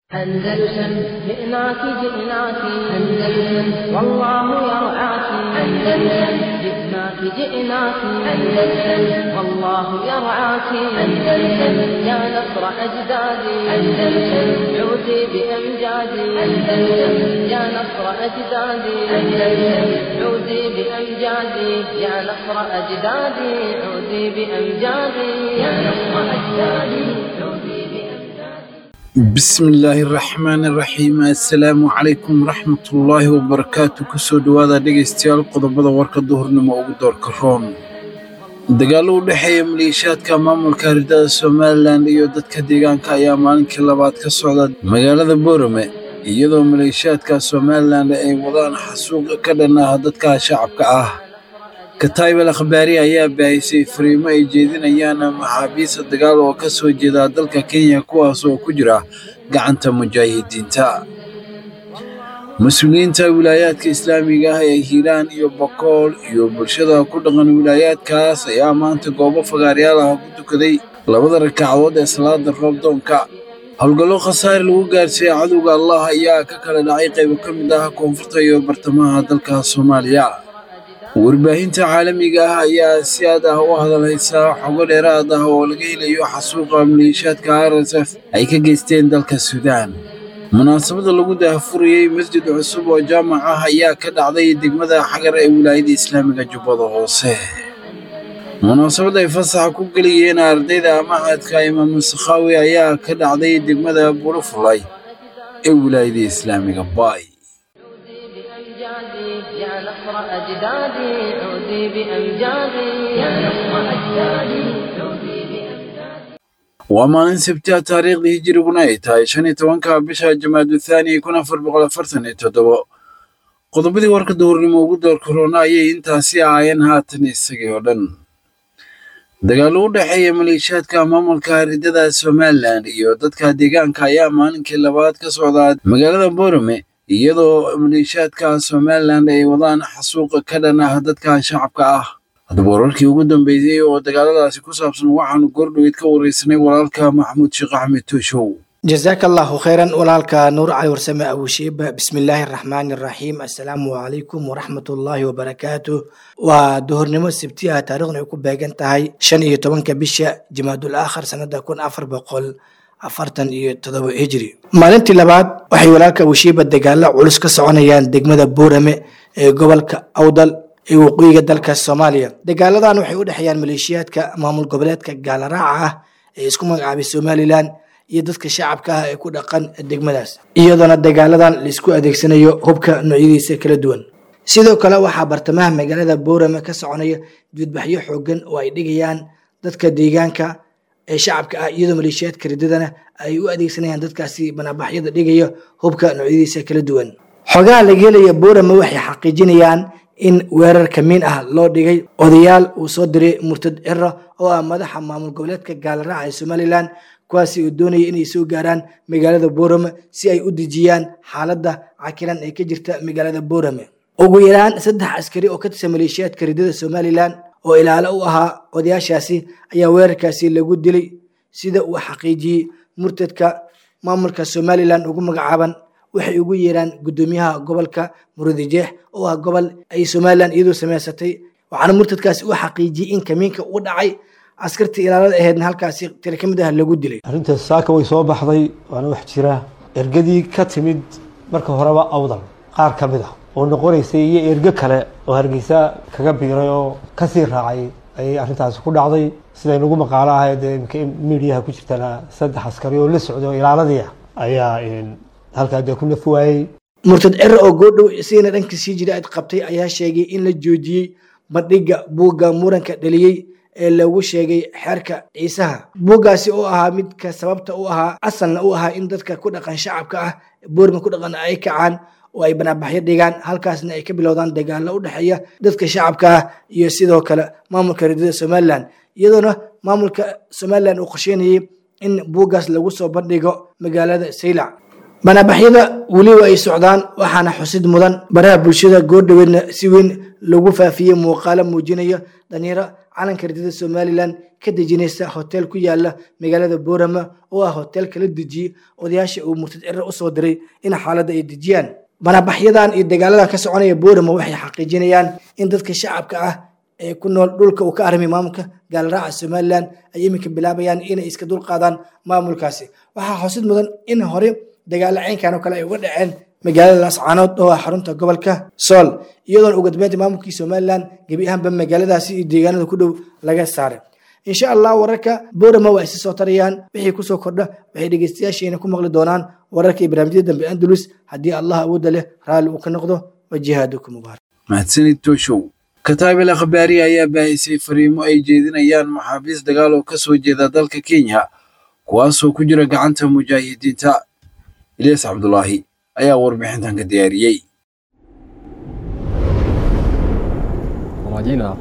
أندلسن جئناك جئناك أندلسن والله يرعاك أندلسن جئناك جئناك أندلسن والله يرعاك أندلسن يا نصر أجدادي أندلسن عودي بأمجادي أندلسن يا نصر أجدادي أندلسن عودي بأمجادي يا نصر أجدادي عودي بأمجادي يا نصر أجدادي عودي بأمجادي bismillaahi raxmaani raxiim assalaamu calaykum waraxmatullaahi wabarakaatu kusoo dhowaada dhegaystayaal qodobada warka duhurnimo ugu doorka roon dagaallo u dhexeeya maleeshiyaadka maamulka haridada somalilan iyo dadka deegaanka ayaa maalinkii labaad ka socda magaalada boorame iyadoo maleeshiyaadka somalilan ay wadaan xasuuq ka dhan ah dadka shacabka ah kataybal akhbaari ayaa baahisay fariimo ay jeedinayaan maxaabiista dagaal oo ka soo jeeda dalka kenya kuwaas oo ku jira gacanta mujaahidiinta mas-uuliyiinta wilaayaadka islaamiga ah ee hiiraan iyo bokool iyo bulshada ku dhaqan wilaayaadkaas ayaa maanta goobo fagaaryaal ah ku tukaday labada ragcadood ee salaada roobdoonka howlgallo khasaare lagu gaarsiiyey cadowga allah ayaa ka kala dhacay qaybo ka mid ah koonfurta iyo bartamaha dalka soomaaliya warbaahinta caalamiga ah ayaa si aad ah u hadalhaysaa xogo dheeraad ah oo laga helayo xasuuqa maleeshiyaadka r s f ay ka geysteen dalka suudaan munaasabada lagu daahfurayey masjid cusub oo jaamac ah ayaa ka dhacday degmada xagar ee wilaayada islaamiga jubbada hoose munaasabad ay fasaxa ku gelayeen ardayda macadka imaam sakhaawi ayaa ka dhacday degmada burufulay ee wilaayada islaamiga baay بأمجادي يا نصر أجدادي عودي بأمجادي يا نصر أجدادي عودي بأمجادي waa maalin sabtiha taariikhdii hijiriguna ay tahay shan iyo tobanka bisha jamaadu thaani kun afar boqol afartan iyo toddobo qodobadii warka duhurnimo ugu doorka roona ayay intaasi ahaayeen haatan isagii oo dhan dagaallo u dhexeeya maleeshiyaadka maamulka haridada somalilan iyo dadka deegaanka ayaa maalinkii labaad ka socdaa magaalada boorame iyadoo maleeshiyaadka somalilan ay wadaan xasuuqa ka dhan ah dadka shacabka ah haddaba wararkii ugu dambeeyey oo dagaaladaasi ku saabsan waxaanu goordhoweyd ka wareysanay walaalka maxamuud sheekh axmed tooshow jazaaka allahu khayran walaalka nuur cali warsame abushiiba bismillaahi araxmaani araxiim assalaamu calaykum waraxmatullaahi wabarakaatu waa duhurnimo sabti ah taariikhna ay ku beegan tahay shan iyo tobanka bisha jimaadul aakhar sanada kun afar boqol afartan iyo todoba hijri maalintii labaad waxay walaalka abushiiba dagaalo culus ka soconayaan degmada buurame ee gobolka awdal ee waqooyiga dalka soomaaliya dagaaladan waxay u dhexeeyaan maleeshiyaadka maamul goboleedka gaalaraaca ah ee isku magacaabay somalilan iyo dadka shacabka ah ee ku dhaqan degmadaas iyadoona dagaaladan laisku adeegsanayo hubka noocyadiisa kala duwan sidoo kale waxaa bartamaha magaalada boorame ka soconaya dibadbaxyo xoogan oo ay dhigayaan dadka deegaanka ee shacabka ah iyadoo maleeshiyaadka ridadana ay u adeegsanayaan dadkaasi banaabaxyada dhigaya hubka noocyadiisa kala duwan xogaha laga helaya boorame waxay xaqiijinayaan in weerar kamiin ah loo dhigay odayaal uu soo diray murtad ciro oo ah madaxa maamul goboleedka gaalaraaca ee somalilan kuwaasi uu doonaya inay soo gaaraan magaalada boorame si ay u dejiyaan xaaladda cakiran ee ka jirta magaalada boorame ugu yaraan saddex askari oo ka tirsan maleeshiyaadka ridada somalilan oo ilaalo u ahaa odayaashaasi ayaa weerarkaasi lagu dilay sida uu xaqiijiyey murtadka maamulka somalilan ugu magacaaban waxay ugu yeeraan guddoomiyaha gobolka murudijeex oo ah gobol ay somalilan iyadoo samaysatay waxaana murtadkaasi u xaqiijiyey in kamiinka u dhacay askartii ilaalada aheedna halkaasi tira ka mid ah lagu dilay arrintaas saaka way soo baxday waana wax jira ergadii ka timid marka horeba awdal qaar ka mid ah oo noqonaysay iyo ergo kale oo hargeysa kaga biiray oo kasii raacay ayay arrintaasi ku dhacday siday nagu maqaalo ahayd ee imika midiyaha ku jirtana saddex askari oo la socdo ilaaladii ah ayaa halkaa dee ku naf waayey murtad ciro oo goodhow isigana dhanka sii jira ad qabtay ayaa sheegay in la joojiyey bandhiga buugga muranka dhaliyey ee lagu sheegay xeerka ciisaha buuggaasi oo ahaa midka sababta u ahaa asalna u ahaa in dadka ku dhaqan shacabka ah boorma ku dhaqan ay kacaan oo ay banaabaxyo dhigaan halkaasna ay ka bilowdaan dagaalo u dhexeeya dadka shacabka ah iyo sidoo kale maamulka ridada somalilan iyadoona maamulka somalilan uu qorsheynayay in buuggaas lagu soo bandhigo magaalada saylac banaabaxyada weliba ay socdaan waxaana xusid mudan baraha bulshada goordhoweedna si weyn lagu faafiyey muuqaalo muujinaya dhalinyaro calanka ridada somalilan ka dejinaysa hotel ku yaala magaalada boorama oo ah hotel kala dejiyey odayaasha uu murtad cirar usoo diray in xaaladda ay dejiyaan banabaxyadan iyo dagaalada ka soconaya boorama waxay xaqiijinayaan in dadka shacabka ah ee ku nool dhulka uu ka armay maamulka gaalraaca somalilan ay iminka bilaabayaan inay iska dulqaadaan maamulkaasi waxaa xusid mudan in hore dagaalo caynkan oo kale ay uga dhaceen magaalada laascaanood oo ah xarunta gobolka sool iyadoona ugu dambeynta maamulkii somalilan gebi ahaanba magaaladaasi iyo deegaanada ku dhow laga saaray insha allah wararka boorama waa isi soo tarayaan wixii kusoo kordha waxay dhegeystayaasheena ku maqli doonaan wararka iyo barnaamijyada dambe andalus haddii allah awoodda leh raalli uu ka noqdo wa jihaadukum mubaarak mahadsanid tooshow kataabil akhbaari ayaa baahisay fariimo ay jeedinayaan maxaabiis dagaal oo ka soo jeeda dalka kenya kuwaasoo ku jira gacanta mujaahidiinta ilyas cabdulaahi ayaa warbixintan ka diyaariyey Kwa majina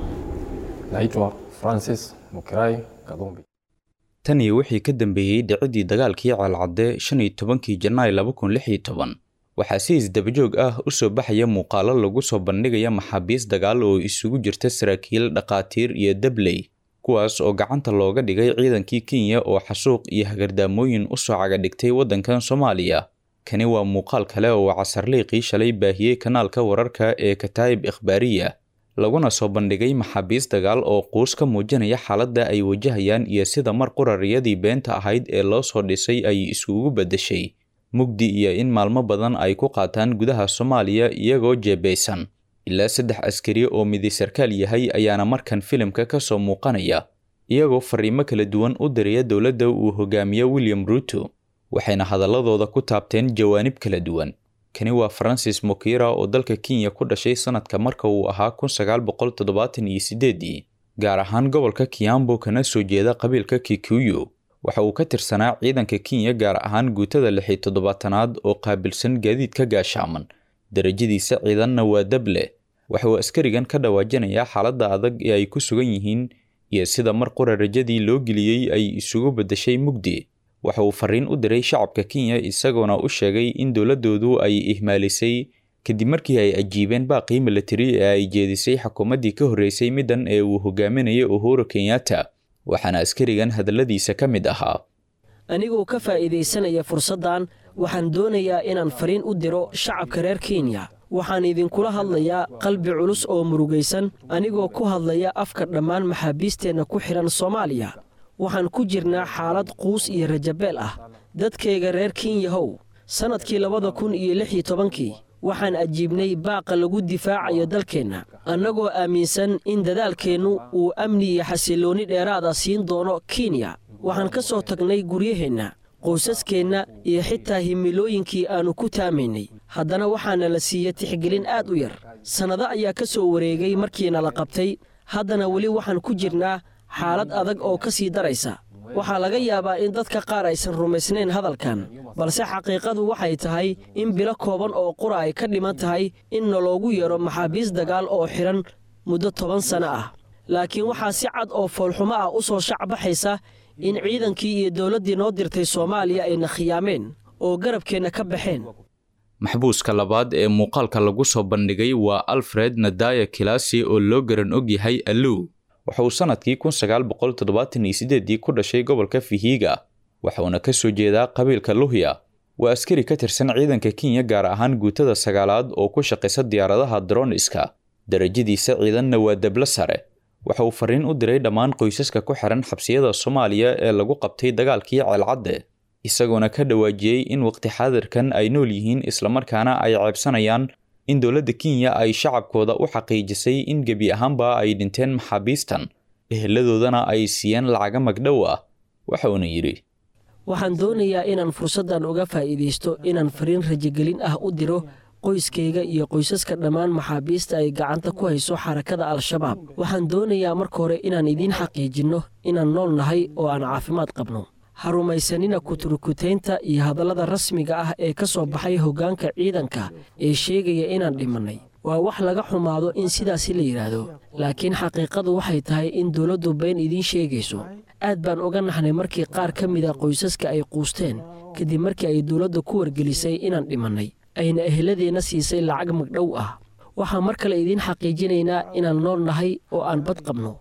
naitwa Francis Mukirai Kadhumbi. tanii wixii ka dambeeyey dhicidii dagaalkii ceelcadde shan iyo tobankii janaay laba kun lix iyo toban waxaa si isdabajoog ah u soo baxaya muuqaalo lagu soo bandhigaya maxaabiis dagaal oo isugu jirta saraakiil dhaqaatiir iyo dabley kuwaas oo gacanta looga dhigay ciidankii kenya oo xasuuq iyo hagardaamooyin u soo cagadhigtay waddankan soomaaliya kani waa muuqaal kale oo casarliiqii shalay baahiyey kanaalka wararka ee kataa'ib ikhbaariya laguna soo bandhigay maxaabiis dagaal oo quus ka muujinaya xaaladda ay wajahayaan iyo sida mar qurariyadii beenta ahayd ee loo soo dhisay ay isugu beddeshay mugdi iyo in maalmo badan ay ku qaataan gudaha soomaaliya iyagoo jeebeysan ilaa saddex askari oo midi sarkaal yahay ayaana markan filimka ka soo muuqanaya iyagoo fariimo kala duwan u diraya dowladda uu hogaamiyo william ruuto waxayna hadaladooda ku taabteen jawaanib kala duwan kani waa francis mokira oo dalka kenya ku dhashay sanadka marka uu ahaa kun sagaal boqol toddobaatan iyo sideedii gaar ahaan gobolka kiambo kana soo jeeda qabiilka kikuyu waxa uu ka tirsanaa ciidanka kenya gaar ahaan guutada lix iyo toddobaatanaad oo qaabilsan gaadiidka gaashaaman darajadiisa ciidanna waa dable waxa uu askarigan ka dhawaajinayaa xaaladda adag ee ay ku sugan yihiin iyo sida mar qura rajadii loo geliyey ay isugu beddeshay mugdi waxa uu fariin u diray shacabka kenya isagoona u sheegay in dowladdoodu ay ihmaalisay kadib markii ay ajiibeen baaqii milatari ee ay jeedisay xukuumaddii ka horreysay middan ee uu hogaaminayay uhuru kenyatta waxaana askarigan hadalladiisa ka mid ahaa anigoo ka faa'iidaysanaya fursaddan waxaan doonayaa inaan fariin u diro shacabka reer kenya waxaan idinkula hadlayaa qalbi culus oo murugaysan anigoo ku hadlaya afka dhammaan maxaabiisteenna ku xidhan soomaaliya waxaan ku jirnaa xaalad quus iyo rajabeel ah dadkayga reer kenyahow sannadkii labada kun iyo lix iyo tobankii waxaan ajiibnay baaqa lagu difaacayo dalkeenna annagoo aaminsan in dadaalkeennu uu amni iyo xasilloonni dheeraada siin doono kenya waxaan ka soo tagnay guryaheenna qoysaskeenna iyo xitaa himilooyinkii aannu ku taamaynay haddana waxaana la siiya tixgelin aad u yar sannado ayaa ka soo wareegay markiina la qabtay haddana weli waxaan ku jirnaa xaalad adag oo ka sii daraysa waxaa laga yaabaa in dadka qaar aysan rumaysnayn hadalkan balse xaqiiqadu waxay tahay in bilo kooban oo qura ay ka dhiman tahay in naloogu yeedho maxaabiis dagaal oo xidhan muddo toban sanno ah laakiin waxaa si cad oo foolxumo ah u soo shacbaxaysa in ciidankii iyo dowladdii noo dirtay soomaaliya ayna khiyaameen oo garabkeenna ka baxeen maxbuuska labaad ee muuqaalka lagu soo bandhigay waa alfred nadaya kilasi oo loo garan og yahay allow waxa uu sannadkii kun sagaal boqol toddobaatan iyo sideedii ku dhashay gobolka fihiga waxauna ka soo jeedaa qabiilka luhya waa askari ka tirsan ciidanka kenya gaar ahaan guutada sagaalaad oo ku shaqaysa diyaaradaha droniska darajadiisa ciidanna waa deblo sare waxa uu fariin u diray dhammaan qoysaska ku xihan xabsiyada soomaaliya ee lagu qabtay dagaalkii ceelcadde isagoona ka dhawaajiyey in waqti xaadirkan ay nool yihiin islamarkaana ay ceebsanayaan in dowladda kenya ay shacabkooda u xaqiijisay in gebi ahaanba ay dhinteen maxaabiistan eheladoodana ay siiyeen lacaga magdhow ah waxa uuna yidhi waxaan doonayaa inaan fursaddan uga faa'iidaysto inaan fariin rajagelin ah u diro qoyskayga iyo qoysaska dhammaan maxaabiista ay gacanta ku hayso xarakada al-shabaab waxaan doonayaa marka hore inaan idiin xaqiijinno inaan nool nahay oo aan caafimaad qabno ha rumaysanina kuturukutaynta iyo hadallada rasmiga ah ee ka soo baxay hoggaanka ciidanka ee sheegaya inaan dhimannay waa wax laga xumaado in sidaasi la yidhaahdo laakiin xaqiiqadu waxay tahay in dowladdu been idiin sheegayso aad baan uga naxnay markii qaar ka mida qoysaska ay quusteen kadib markii ay dowladda ku wargelisay inaan dhimannay ayna eheladeenna siisay lacag magdhow ah waxaan mar kale idiin xaqiijinaynaa inaan nool nahay oo aan bad qabno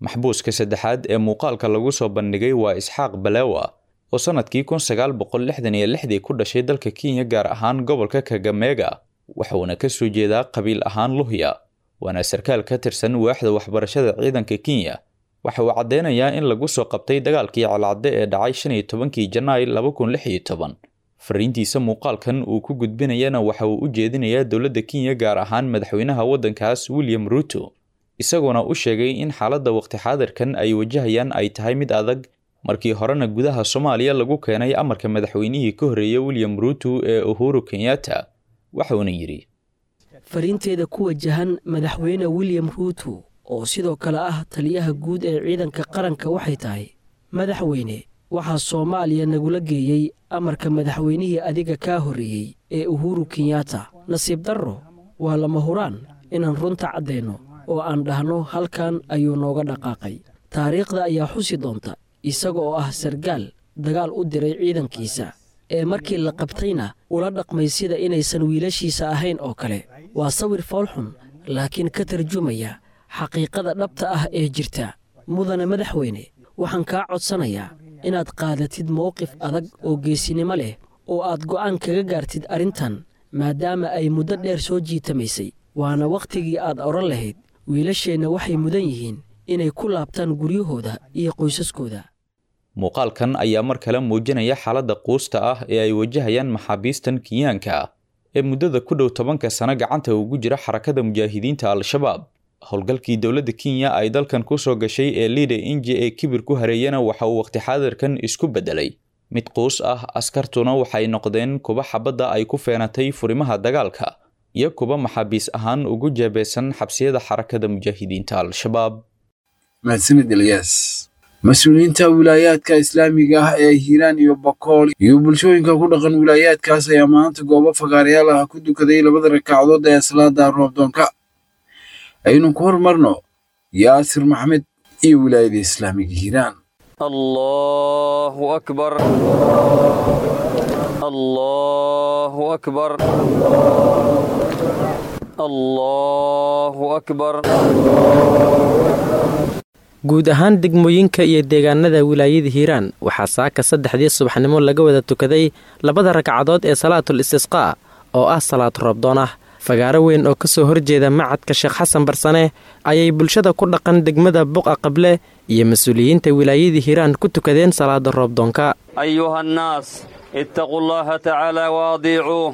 maxbuuska saddexaad ee muuqaalka lagu soo bandhigay waa isxaaq balewa oo sannadkii kun sagaal boqol lixdan iyo lixdii ku dhashay dalka kenya gaar ahaan gobolka kagameega waxuuna ka soo jeedaa qabiil ahaan luhya waana sarkaal ka tirsan waaxda waxbarashada ciidanka kenya waxa uu caddeynayaa in lagu soo qabtay dagaalkii calcadde ee dhacay shan iyo tobankii janaay laba kun lix iyo toban fariintiisa muuqaalkan uu ku gudbinayana waxa uu u jeedinayaa dowladda kenya gaar ahaan madaxweynaha waddankaas william ruuto isagoona u sheegay in xaaladda waqti xaadirkan ay wajahayaan ay tahay mid adag markii horena gudaha soomaaliya lagu keenay amarka madaxweynihii ka horreeyey william ruuto ee uhuru kenyatta waxuuna yidhi fariinteeda ku wajahan madaxweyne william ruuto oo sidoo kale ah taliyaha guud ee ciidanka qaranka waxay tahay madaxweyne waxaa soomaaliya nagula geeyey amarka madaxweynihii adiga kaa horreeyey ee uhuru kenyatta nasiib darro waa lama huraan inaan runta caddayno oo aan dhahno halkan ayuu nooga dhaqaaqay taariikhda ayaa xusi doonta isaga oo ah sargaal dagaal u diray ciidankiisa ee markii la qabtayna ula dhaqmay sida inaysan wiilashiisa ahayn oo kale waa sawir foolxun laakiin ka tarjumaya xaqiiqada dhabta ah ee jirta mudane madaxweyne waxaan kaa codsanayaa inaad qaadatid mowqif adag oo geesinimo leh oo aad go'aan kaga gaartid arrintan maadaama ay muddo dheer soo jiitamaysay waana wakhtigii aad odhan lahayd wiilasheenna waxay mudan yihiin inay ku laabtaan guryahooda iyo qoysaskooda muuqaalkan ayaa mar kale muujinaya xaaladda quusta ah ee ay wajahayaan maxaabiistan kenyaanka ah ee muddada ku dhow tobanka sano gacanta ugu jira xarakada mujaahidiinta al-shabaab howlgalkii dowladda kenya ay dalkan ku soo gashay ee liida inji ee kibir ku hareeyana waxa uu waqti xaadirkan isku beddelay mid quus ah askartuna waxay noqdeen kuba xabadda ay ku feenatay furimaha dagaalka iyo kuba maxaabiis ahaan ugu jeebeysan xabsiyada xarakada mujaahidiinta al-shabaab mahadsanid elyaas mas-uuliyiinta wilaayaadka islaamiga ah ee hiiraan iyo bakool iyo bulshooyinka ku dhaqan wilaayaadkaas ayaa maanta goobo fagaarayaal ah ku dukaday labada rakacdood ee salaada roobdoonka aynu ku hormarno yaasir maxamed iyo wilaayada islaamiga hiiraan الله أكبر الله أكبر الله أكبر guud ahaan degmooyinka iyo deegaanada wilaayada hiiraan waxaa saaka saddexdii subaxnimo laga wada tukaday labada ragcadood ee salaatul istisqaa oo ah salaad roobdoon ah fagaaro weyn oo kasoo horjeeda macadka sheekh xasan barsane ayay bulshada ku dhaqan degmada buqa qable iyo mas-uuliyiinta wilaayada hiiraan ku tukadeen salaada roobdoonka أيها الناس اتقوا الله تعالى وأطيعوه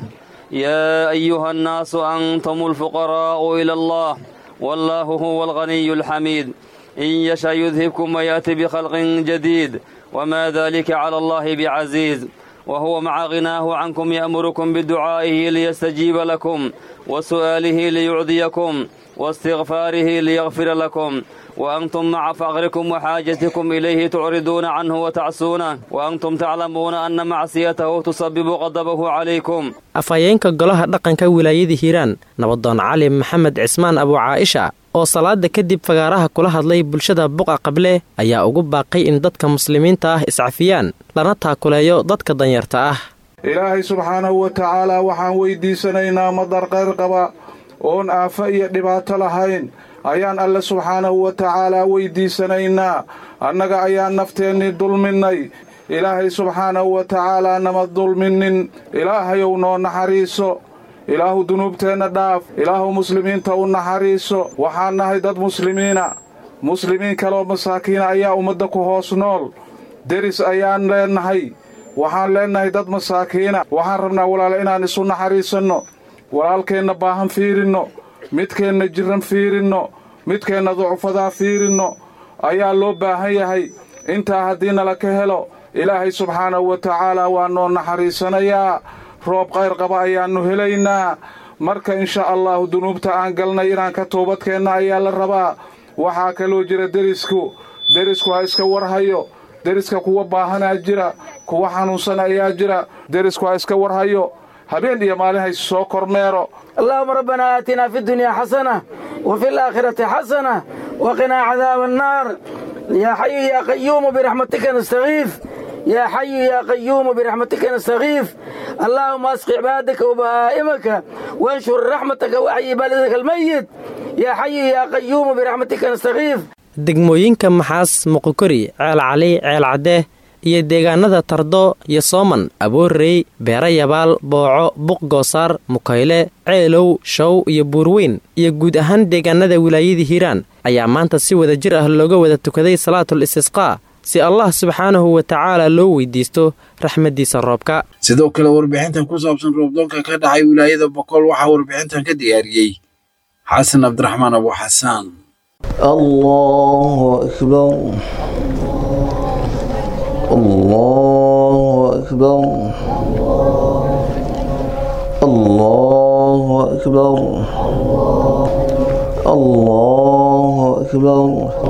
يا أيها الناس أنتم الفقراء إلى الله والله هو الغني الحميد إن يشاء يذهبكم ويأتي بخلق جديد وما ذلك على الله بعزيز وهو مع غناه عنكم يأمركم بدعائه ليستجيب لكم وسؤاله ليعطيكم واستغفاره ليغفر لكم وأنتم مع فقركم وحاجتكم إليه تعرضون عنه وتعصونه وأنتم تعلمون أن معصيته تسبب غضبه عليكم afhayeenka golaha dhaqanka wilaayada hiiraan nabadoon cali maxamed cismaan abu caaisha oo salaada kadib fagaaraha kula hadlay bulshada buqa qable ayaa ugu baaqay in dadka muslimiinta ah iscafiyaan lana taakuleeyo dadka danyarta ah ilaahay subxaanahu wa tacaalaa waxaan weyddiisanaynaa madar qayr qaba oon aafo iyo dhibaato lahayn ayaan alle subxaanahu wa tacaalaa weyddiisanaynaa annaga ayaan nafteennii dulminnay ilaahay subxaanahu wa tacaalaa nama dulminnin ilaahayow noo naxariiso ilaahu dunuubteenna dhaaf ilaahu muslimiinta u naxariiso waxaan nahay dad muslimiina muslimiin kaleoo masaakiina ayaa ummadda ku hoos nool deris ayaan leennahay waxaan leennahay dad masaakiina waxaan rabnaa walaale inaan isu naxariisanno walaalkeenna baahan fiirinno midkeenna jirran fiirinno midkeenna ducufadaa fiirinno ayaa loo baahan yahay intaa haddii nala ka helo ilaahay subxaanahu wa tacaalaa waa noo naxariisanayaa roob qayr qaba ayaannu helaynaa marka insha allahu dunuubta aan galnay inaan ka toobadkeenna ayaa la rabaa waxaa kaloo jira derisku derisku ha iska warhayo deriska kuwa baahanaa jira kuwa xanuunsan ayaa jira derisku ha iska warhayo habeen iyo maalin hayse soo kormeero اللهم ربنا آتنا في الدنيا حسنة وفي الآخرة حسنة وقنا عذاب النار يا حي يا قيوم برحمتك نستغيث يا حي يا قيوم برحمتك نستغيث اللهم اسق عبادك وبهائمك وانشر رحمتك وحي بلدك الميت يا حي يا قيوم برحمتك نستغيث degmooyinka maxaas muqokori ceel cali ceel cadde iyo deegaanada tardo iyo sooman aboorrey beera yabaal booco buq goosaar mukayle ceelow show iyo buurweyn iyo guud ahaan deegaanada wilaayadii hiiraan ayaa maanta si wada jir ah looga wada tukaday salaatul istisqaa si allah subxaanahu wa tacaala loo weydiisto raxmaddiisa roobka sidoo kale warbixintan ku saabsan roobdoonka ka dhacay wilaayada boqol waxaa warbixintan ka diyaariyey xasan cabdiraxmaan abu xasaan الله أكبر الله أكبر الله أكبر الله أكبر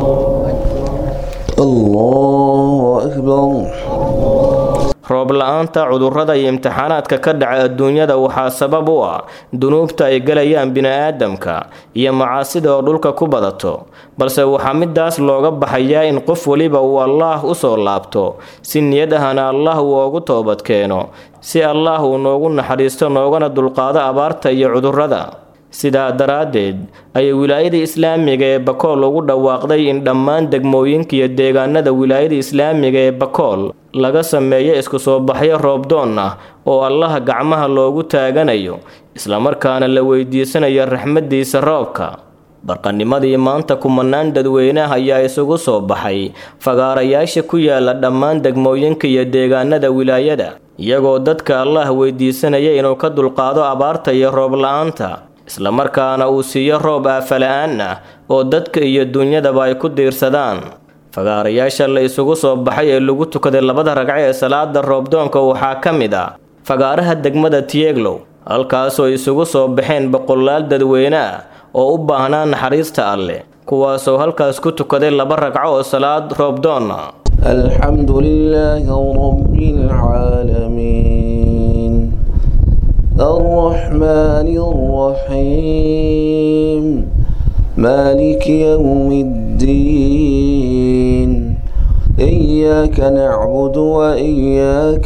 الله أكبر roob la-aanta cudurrada iyo imtixaanaadka ka dhaca adduunyada waxaa sabab u ah dunuubta ay gelayaan bini-aadamka iyo macaasida oo dhulka ku badato balse waxaa midaas looga baxayaa in qof weliba uu allaah u soo laabto si niyad ahana allah uu ugu toobad keeno si allaah uu noogu naxariisto noogana dulqaado abaarta iyo cudurrada sidaa daraaddeed ayay wilaayada islaamiga ee bakool ugu dhawaaqday in dhammaan degmooyinka iyo deegaanada wilaayada islaamiga ee bakool laga sameeyo isku soo baxyo roobdoon ah oo allaha gacmaha loogu taaganayo islamarkaana la weydiisanayo raxmaddiisa roobka barqanimadii maanta kumanaan dadweyneah ayaa isugu soo baxay fagaarayaasha ku yaala dhammaan degmooyinka iyo deegaanada wilaayada iyagoo dadka allah weydiisanaya inuu ka dulqaado abaarta iyo roob la-aanta islamarkaana uu siiyo roob aafala-aan ah oo dadka iyo dunyadaba ay ku diirsadaan fagaarayaasha la isugu soo baxay ee lagu tukaday labada ragco ee salaada roobdoonka waxaa ka mid ah fagaaraha degmada tieglow halkaasoo isugu soo baxeen boqolaal dadweyne ah oo u baahnaa naxariista alleh kuwaasoo halkaas ku tukaday laba ragco oo salaad roobdoon ah الحمد لله رب العالمين الرحمن الرحيم مالك يوم الدين إياك نعبد وإياك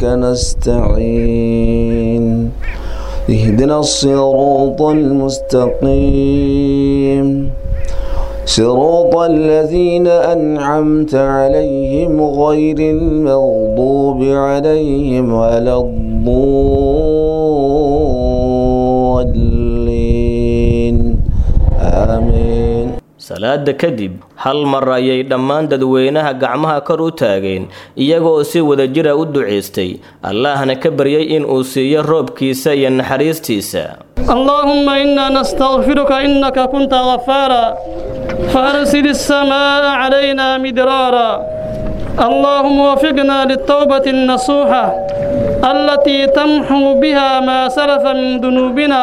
نستعين اهدنا الصراط المستقيم صراط الذين أنعمت عليهم غير المغضوب عليهم ولا الضالين آمين salaada kadib hal mar ayay dhammaan dadweynaha gacmaha kor u taageen iyagoo si wadajira u ducaystay allahna ka baryay in uu siiyo roobkiisa iyo naxariistiisa اللهم إنا نستغفرك إنك كنت غفارا فأرسل السماء علينا مدرارا اللهم وفقنا للتوبة النصوحة التي تمحو بها ما سلف من ذنوبنا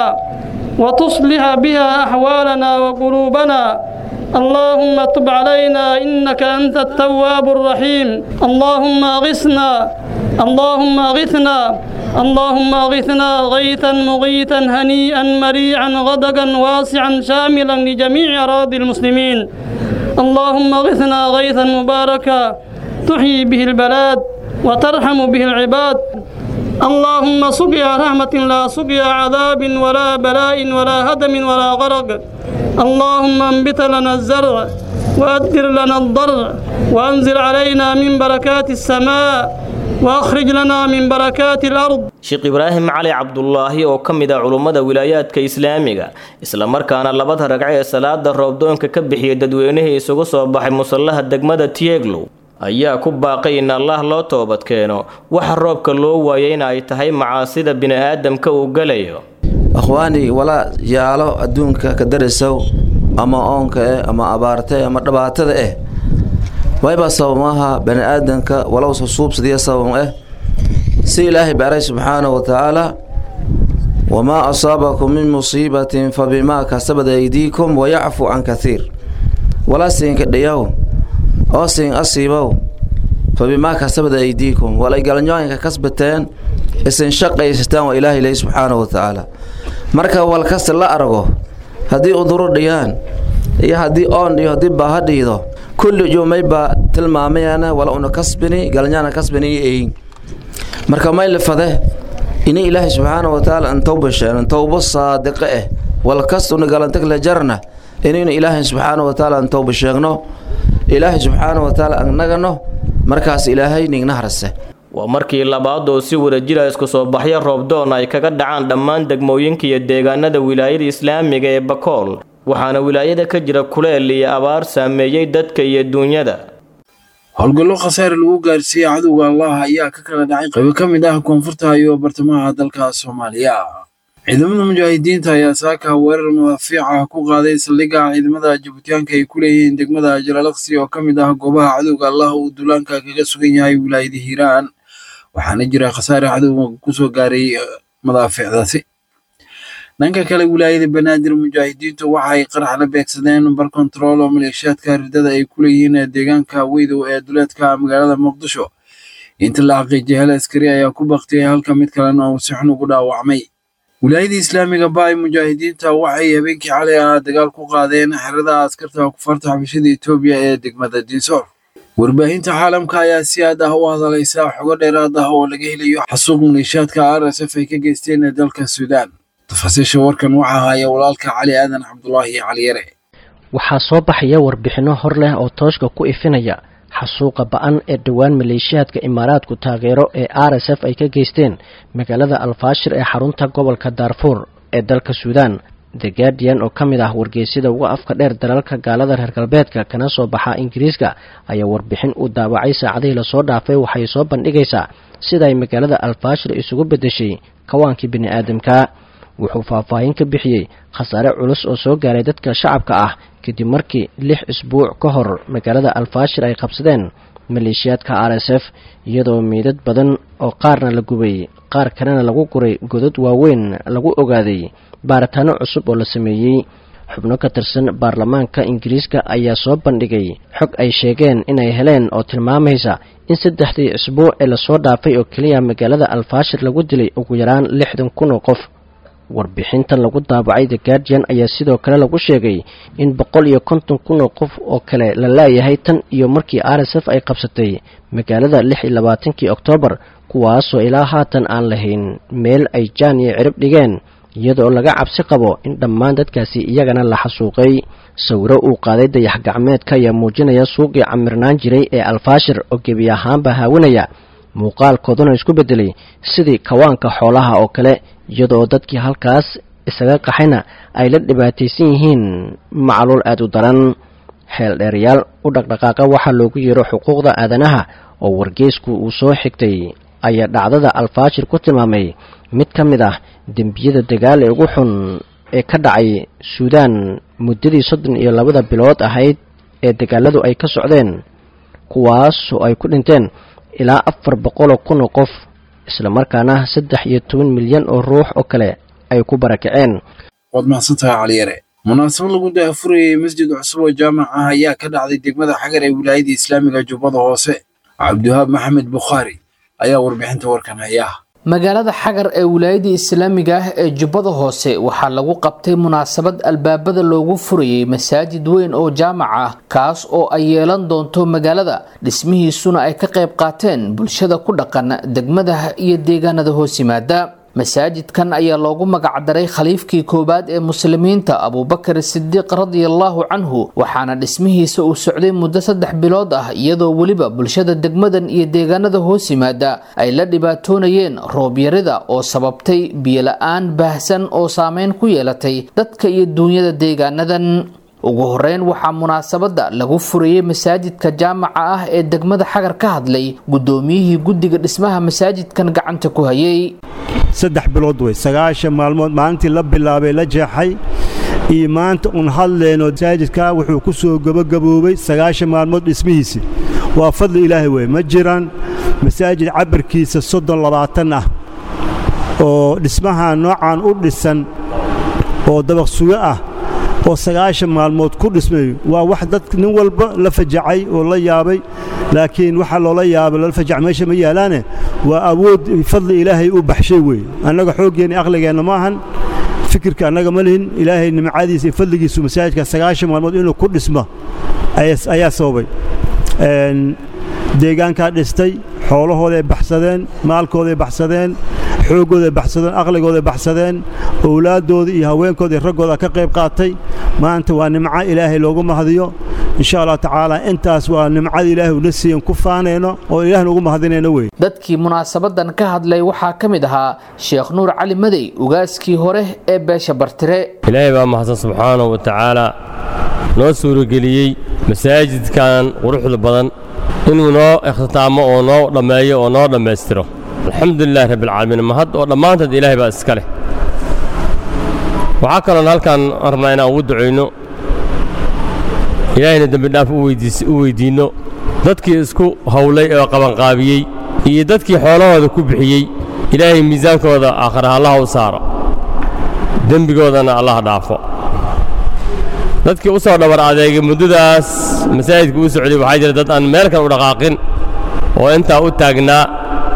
وتصلح بها أحوالنا وقلوبنا اللهم تب علينا إنك أنت التواب الرحيم اللهم أغثنا اللهم أغثنا اللهم أغثنا غيثا مغيثا هنيئا مريعا غدقا واسعا شاملا لجميع أراضي المسلمين اللهم أغثنا غيثا مباركا تحيي به البلاد وترحم به العباد اللهم سقيا رحمة لا سقيا عذاب ولا بلاء ولا هدم ولا غرق اللهم انبت لنا الزرع وأدر لنا الضرع وأنزل علينا من بركات السماء وأخرج لنا من بركات الأرض sheekh ibraahim cali cabdulaahi oo ka mid ah culummada wilaayaadka islaamiga islamarkaana labada ragco ee salaada roobdoonka ka bixiyay dadweynihii isugu soo baxay musallaha degmada tieglow ayaa ku baaqay in allah loo toobad keeno waxa roobka loo waayay in ay tahay macaasida bini'aadamka uu gelayo akhwaani walaa yaalo adduunka ka darisow ama oonka eh ama abaarta eh ama dhibaatada eh wayba sabamaha bani aadanka walow susuubsadiya sabam eh si ilaahay baray subxaanahu wa tacaala wamaa asaabakum min musiibatin fabimaa kasabad aydiikum wayacfu can kathiir walaa siinka dhayaw oo siin asiibow fabimaa kasabad aydiikum walay galanyooyinka kasbateen isin shaqaysataan waa ilaahay leey subxaanahu wa tacaala marka walkasta la argo haddii uduro dhiyaan iyo haddii oon iyo haddii baaha dhiido kulli jumaybaa tilmaamayana wala una kasbini galanyaana kasbini iyo eyin marka may lifade ini ilaahay subxaanahu wa tacaala an tawba sheegan tawbo saadiqe eh walkastuna galantag la jarna inaynu ilaahay subxaanahu wa tacaala an tawba sheegno ilaahay subxaana wa tacaala annagano markaas ilaahay nigna harse waa markii labaad oo si wadajira isku soo baxyo roobdoon ay kaga dhacaan dhammaan degmooyinka iyo deegaanada wilaayada islaamiga ee bakool waxaana wilaayada ka jira kuleel iyo abaar saameeyey dadka iyo duunyada howlgallo khasaare lagu gaarsiiyey cadowga allah ayaa ka kala dhacay qaybo ka mid ah koonfurta iyo bartamaha dalka soomaaliya ciidamada mujaahidiinta ayaa saaka weerar madaafiic ah ku qaaday saldhigga ciidamada jabuutiyaanka ay ku leeyihiin degmada jalaalaqsi oo ka mid ah goobaha cadowga allah uu duulaanka kaga sugan yahay wilaayada hiiraan waxaana jira khasaare cadowga kusoo gaaray madaafiicdaasi dhanka kale wilaayada banaadir mujaahidiintu waxay qarax la beegsadeen bar kontarool oo maleeshiyaadka ridada ay ku leeyihiin deegaanka weydow ee duleedka magaalada muqdisho inta la xaqiijiyay hal askari ayaa ku baktiyay halka mid kalena uu si xun ugu dhaawacmay wilaayada islaamiga baay mujaahidiinta waxay habeenkii xalay ah dagaal ku qaadeen xerada askarta kufarta xabashada etoobiya ee degmada dinsoor warbaahinta caalamka ayaa si aad ah u hadalaysa xogo dheeraad ah oo laga helayo xasuuq maleeshiyaadka r s f ay ka geysteen dalka suudaan tafaasiisha warkan waxaa haya walaalka cali aadan cabdulaahi cali yare waxaa soo baxaya warbixinno hor leh oo tooshka ku ifinaya xasuuqa ba-an ee dhowaan maleeshiyaadka imaaraadku taageero ee r s f ay ka geysteen magaalada alfaashir ee xarunta gobolka daarfuur ee dalka suudaan the guardian oo ka mid ah wargeysyada uga afka dheer dalalka gaalada reer galbeedka kana soo baxa ingiriiska ayaa warbixin uu daawacay saacadihii lasoo dhaafay waxay soo bandhigaysaa sida ay magaalada alfaashir isugu beddeshay kawaankii bini-aadamka wuxuu faahfaahin ka bixiyey khasaare culus oo soo gaaray dadka shacabka ah kadib markii lix isbuuc ka hor magaalada alfaashir ay qabsadeen maleeshiyaadka r s f iyadoo meydad badan oo qaarna la gubay qaar kalena lagu guray godad waaweyn lagu ogaaday baaritaano cusub oo la sameeyey xubno ka tirsan baarlamaanka ingiriiska ayaa soo bandhigay xog ay sheegeen inay heleen oo tilmaamaysa in saddexdii isbuuc ee lasoo dhaafay oo keliya magaalada alfaashir lagu dilay ugu yaraan lixdan kun oo qof warbixintan lagu daabacay the guardian ayaa sidoo kale lagu sheegay in boqol iyo konton kun oo qof oo kale la laayahay tan iyo markii r s f ay qabsatay magaalada lix iyo labaatankii oktoobar kuwaasoo ilaa haatan aan lahayn meel ay jaan iyo cirib dhigeen iyadoo laga cabsi qabo in dhammaan dadkaasi iyagana la xasuuqay sawiro uu qaaday dayax gacmeedka ayaa muujinaya suuqii camirnaan jiray ee alfaashir oo gebi ahaanba haawanaya muuqaalkooduna isku beddelay sidii kawaanka xoolaha oo kale iyadoo dadkii halkaas isaga qaxayna ay la dhibaataysan yihiin macluul aad u daran xeel dheerayaal u dhaqdhaqaaqa waxaa loogu yeero xuquuqda aadanaha oo wargeysku uu soo xigtay ayaa dhacdada alfaashir ku tilmaamay mid ka mid ah dembiyada dagaal ee ugu xun ee ka dhacay suudaan muddadii soddon iyo labada bilood ahayd ee dagaaladu ay ka socdeen kuwaas oo ay ku dhinteen ilaa afar boqoloo kun oo qof islamarkaana saddex iyo toban milyan oo ruux oo kale ay ku barakaceen waad mahadsantahay caliyare munaasabad lagu daafurayay masjid cusub oo jaamac ah ayaa ka dhacday degmada xagar ee wilaayada islaamiga jubbada hoose cabdiwahaab maxamed bukhaari ayaa warbixinta warkan haya magaalada xagar ee wilaayada islaamiga ah ee jubbada hoose waxaa lagu qabtay munaasabad albaabada loogu furayay masaajid weyn oo jaamac ah kaas oo ay yeelan doonto magaalada dhismihiisuna ay ka qayb qaateen bulshada ku dhaqan degmadaha iyo deegaanada hoos yimaada masaajidkan ayaa loogu magacdaray khaliifkii koowaad ee muslimiinta abuubakar sidiiq radiallahu canhu waxaana dhismihiisa uu socday muddo saddex bilood ah iyadoo weliba bulshada degmadan iyo deegaanada hoos yimaada ay la dhibaatoonayeen roobyarida oo sababtay biyola-aan baahsan oo saameyn ku yeelatay dadka iyo duunyada deegaanadan ugu horeyn waxaa munaasabada lagu furayey masaajidka jaamaca ah ee degmada xagar ka hadlay guddoomiyihii guddiga dhismaha masaajidkan gacanta ku hayay saddex bilood wey sagaashan maalmood maalintii la bilaabay la jeexay iyo maanta uun hadleenoo masaajidka wuxuu ku soo gabagaboobay sagaashan maalmood dhismihiisii waa fadli ilaahay wey ma jiraan masaajid cabirkiisa soddon labaatan ah oo dhismaha noocan u dhisan oo dabaq sugo ah oo sagaashan maalmood ku dhismayo waa wax dad nin walba la fajacay oo la yaabay laakiin waxaa loola yaabay lala fajac meesha ma yaalaane waa awood fadli ilaahay u baxshay weeye annaga xooggeenna aqligeenna ma ahan fikirka annaga ma lihin ilaahay nimcadiisa iyo fadligiisu masaajidka sagaashan maalmood inuu ku dhismo ayaa sababay deegaankaa dhistay xoolahooday baxsadeen maalkooday baxsadeen xooggooday baxsadeen aqligooday baxsadeen owlaadooda iyo haweenkooda iyo raggooda ka qayb qaatay maanta waa nimco ilaahay loogu mahadiyo insha allah tacaala intaas waa nimcada ilaahay una siiyan ku faanayno oo ilaahna ugu mahadinayno wey dadkii munaasabadan ka hadlay waxaa ka mid ahaa sheekh nuur cali madey ugaaskii hore ee beesha bartire ilaahay baa mahadsan subxaanahu wa tacaala noo suurageliyey masaajidkan quruxda badan inuu noo ikhtitaamo oo noo dhammeeyo oo noo dhammaystiro alxamdulilahi rabbilcaalamiin mahad oo dhammaanteed ilaahay baa iska leh waxaa kaloon halkan rabnaa inaan ugu ducayno ilaahayna dembidhaaf u weyddiinno dadkii isku hawlay oo qabanqaabiyey iyo dadkii xoolahooda ku bixiyey ilaahay miisaankooda aakhira allaha u saaro dembigoodana allaha dhaafo dadkii u soo dhabar adeegay muddadaas masaajidka u socday waxaa jira dad aan meel kale u dhaqaaqin oo intaa u taagnaa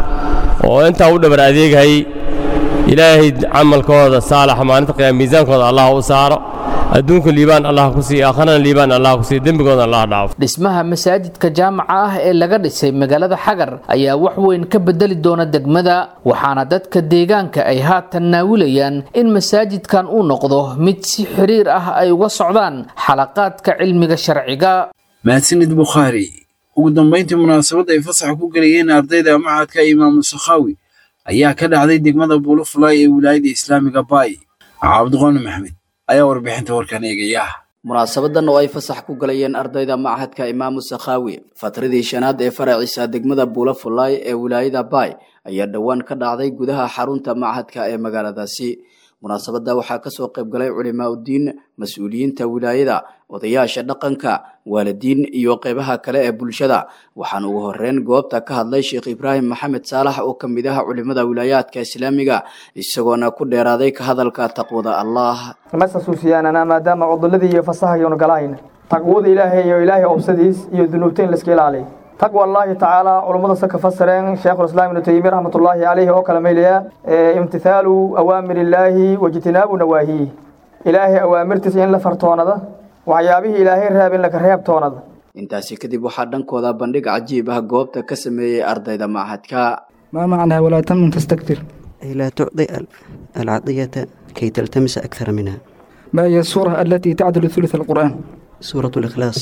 oo intaa u dhabar adeegayay ilaahay camalkooda saalaxa maalinta qiyaama miisaankooda allah u saaro adduunka liibaan allah ku siiya aakharana liibaan allah ku siiya dembigooda allah dhaafo dhismaha masaajidka jaamaca ah ee laga dhisay magaalada xagar ayaa wax weyn ka bedeli doona degmada waxaana dadka deegaanka ay haatan naawilayaan in masaajidkan uu noqdo mid si xiriir ah ay uga socdaan xalaqaadka cilmiga sharciga mahadsanid bukhaari ugu dambayntii munaasabadda ay fasaxa ku gelayeen ardayda macadka imaamu sakhaawi ayaa ka dhacday degmada buulafulay ee wilaayada islaamiga baay cabdiqooni maxmed ayaa warbixinta warkan eegaya munaasabadan oo ay fasax ku galayeen ardayda machadka imaamu sakhaawi fatradii shanaad ee faraciisa degmada buulafulay ee wilaayada baay ayaa dhowaan ka dhacday gudaha xarunta machadka ee magaaladaasi munaasabadda waxaa kasoo qayb galay culimaa uddiin mas-uuliyiinta wilaayada odayaasha dhaqanka waalidiin iyo qeybaha kale ee bulshada waxaana ugu horeyn goobta ka hadlay sheekh ibraahim maxamed saalax oo ka mid ah culimada wilaayaadka islaamiga isagoona ku dheeraaday ka hadalka taqwada allah masasuusiyaanana maadaama cuduladii iyo fasahayonu galahayna taqwada ilaahay iyo ilaahay obsadiis iyo dunuubta in laiska ilaaliy taqwa allahi tacaala culummada se ka fasireen sheekhulislaam ibnu taymiya raxmatullaahi caleyhi oo kale maylaya imtithaalu awaamir illaahi wajtinaabu nawaahiih ilaahay awaamirtiisa in la fartoonada waxyaabihii ilaahay reeb in laga reebtoonada intaasi kadib waxaa dhankooda bandhig cajiib ah goobta ka sameeyey ardayda machadka ما معنى ولا تمن تستكثر لا تعطي العطية كي تلتمس أكثر منها ما هي السورة التي تعدل ثلث القرآن سورة الإخلاص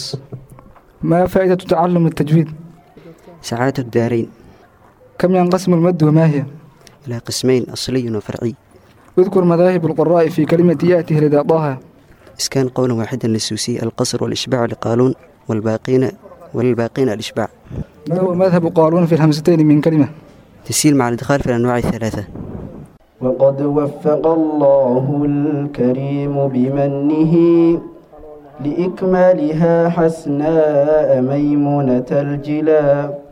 ما فائدة تعلم التجويد سعادة الدارين كم ينقسم المد وما هي إلى قسمين أصلي وفرعي اذكر مذاهب القراء في كلمة يأتي لدى طه إسكان قولا واحدا للسوسي القصر والإشباع لقالون والباقين والباقين الإشباع ما هو مذهب قالون في الهمزتين من كلمة تسهيل مع الإدخال في الأنواع الثلاثة وقد وفق الله الكريم بمنه لإكمالها حسناء ميمونة الجلا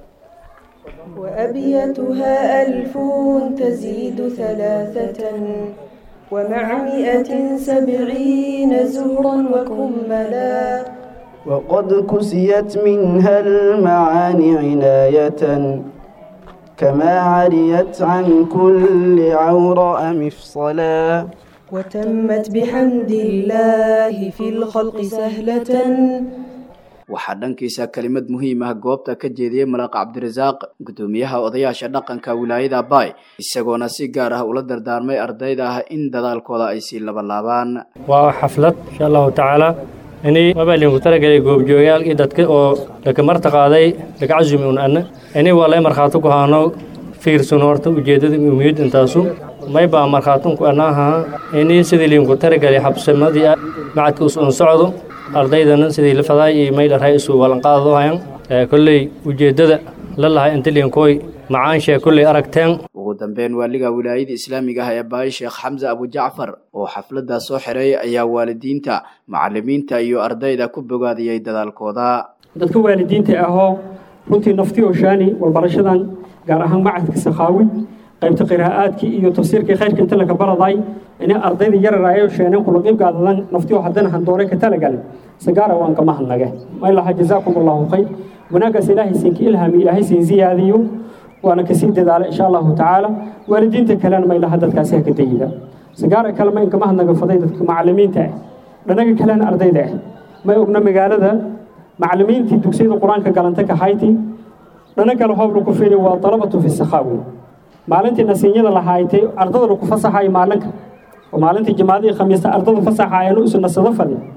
وأبيتها ألف تزيد ثلاثة ومع مئة سبعين زهرا وكملا وقد كسيت منها المعاني عناية كما عريت عن كل عوراء مفصلا وتمت بحمد الله في الخلق سهلة waxaa dhankiisa kelimad muhiim ah goobta ka jeediyey malaaq cabdirasaaq gudoomiyaha odayaasha dhaqanka wilaayada baay isagoona si gaar ah ula dardaarmay ardayda ah in dadaalkooda ay sii labalaabaan waa xaflad insha allahu tacaala ini mabaalinku talagelay goobjoogayaal iyo dadka oo laka marta qaaday laka casumi un anna ini waa lay markhaati ku haano fiirsan horta ujeeddada umiyad intaasu may baa markhaatunku anaaha ini sidii liinku talagelay xabsamadii macadka us un socdo ardaydana sidii la fadaay iyo mayla ray isu walanqaadado hayan kolley ujeeddada la lahay inta liinkooy macaanshe kolley aragteen ugu dambeyn waaliga wilaayada islaamiga ah ee baay sheekh xamse abujacfar oo xafladdaa soo xiray ayaa waalidiinta macalimiinta iyo ardayda ku bogaadiyey dadaalkooda dadka waalidiinta ahoo runtii naftii oo shaani walbarashadan gaar ahaan macadka sakhaawi qaybta qiraa'aadkii iyo tafsiirkii khayrka inta laga baraday inay ardayda yarar ay sheeneen kula qayb qaadadan naftii oo haddana handoore ka talagal sagaara waan kama hadnage ma ilaha jazaakum allahu khayr wanaagaas ilaahay siinka ilhaami ilaahay siin ziyaadiyo waana kasii dadaala insha allahu tacaala waalidiinta kalena ma ilaha dadkaasi haka dayida sagaara kale ma inkama hadnaga faday dadka macalimiinta ah dhanaga kalena ardayda ah may ogna magaalada macalimiintii dugsiyada qur-aanka galanta ka hayti dhana kale hoob lagu fiili waa dalabatu fi sakhaawi maalintii nasiinyada lahaaytay ardada lagu fasaxayo maalinka oo maalintii jamaadihii khamiista ardada fasaxaayeen isu nasado fadi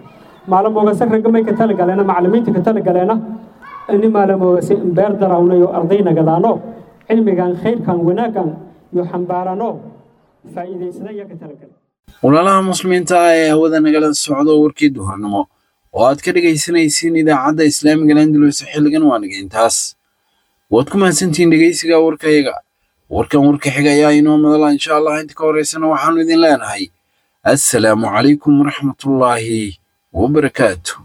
maalamoogase raggamay ka talagaleena macallimiinta ka talagaleena ini maalamoogase beer darawnayo ardaynagadaano cilmigan khayrkan wanaaggan iyo xambaarano faa'iidaysada ayaa ka talagale walaalaha muslimiinta ah ee hawada nagala socdo warkii duhurnimo oo aad ka dhegaysanaysiin idaacadda islaamiga landulus xilligan waa nageyntaas waad ku mahadsantihiin dhegaysiga warkayaga warkan warka xiga ayaa inoo madala insha allah inta ka horeysana waxaanu idin leenahay assalaamu calaykum waraxmatullaahi wabarakaatu